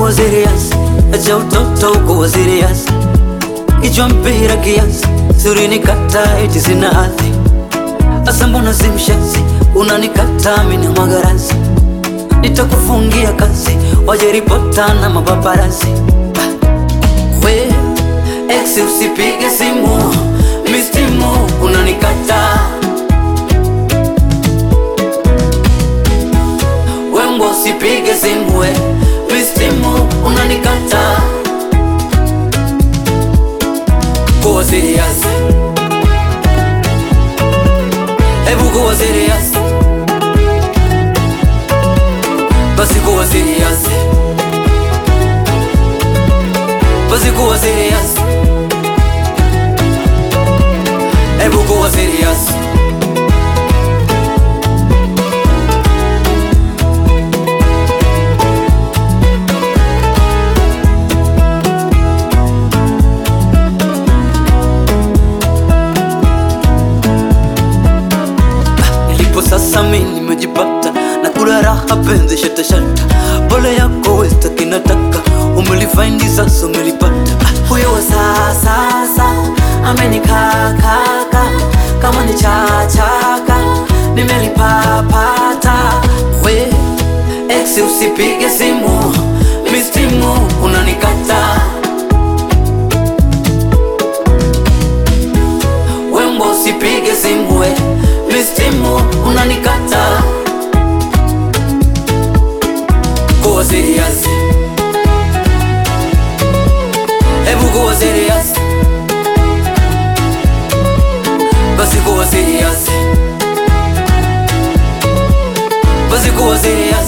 kuwa serious, acha utoto kuwa serious. Kichwa mpira kiasi, siri nikata eti sina hadhi. Asa mbona si mshenzi, unanikata mimi na magarasi. Nitakufungia kazi, waje ripota na mapaparazi. We, ex usipige simu, mistimu unanikata. Wembo usipige simu, we, mistimu unanikata. Kuwa serious, hebu kuwa serious, basi kuwa serious, basi kuwa serious, hebu kuwa serious. Nilipo sasa mi nimejipata na kula raha penzi shata shata, pole yako westa kinataka umelifaindi sasa umelipata. Ah, Huyo wa sasa amenikakaka kama ni chachaka nimelipapata. We ex usipige simu, mistimu unanikata. Wembo usipige simu we, mistimu unanikata. Kuwa serious, hebu kuwa serious, basi kuwa serious, basi kuwa serious,